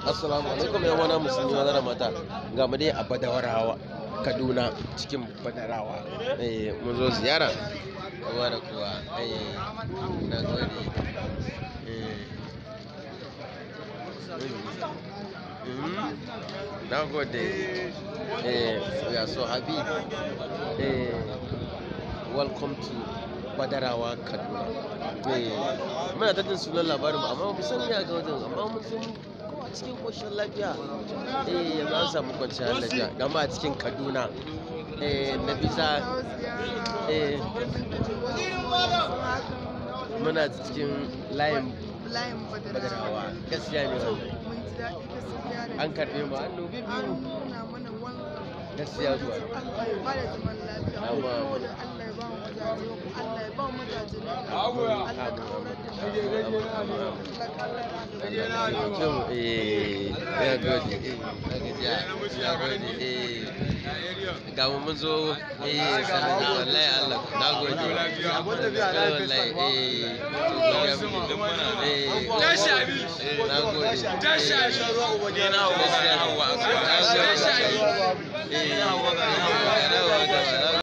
assalamu alaikum yan wana musulmi maza da mata ga mu dai a badawarawa kaduna cikin badarawa eh mun zo ziyara kowa da kowa eh na gode eh Mhm. na gode eh we are so happy eh welcome to badarawa kaduna eh muna ta jin sunan labarin mu amma ba mu san ya ga wajen amma mun san kuma cikin koshin lafiya eh yanzu an samu kwanciyar lafiya gama a cikin kaduna eh na bisa eh muna cikin layin layin badarawa badarawa gaskiya ne wannan mun ji daɗi gaskiya da an karbe mu hannu an biyu nuna mana wani gaskiya zuwa Allah ya bada zaman lafiya Amma- saboda Allah ya ba mu mazaje Allah ya ba mu mazaje na Allah ka aurar da mu Allah ka aurar da mu Jin eh ya gode eh na gajiya ya gode eh ga mu mun zo eh sana wallahi Allah na gode wallahi eh Tashi abi. na gode Tashi abi. ni na hawa na hawa na gode eh na hawa na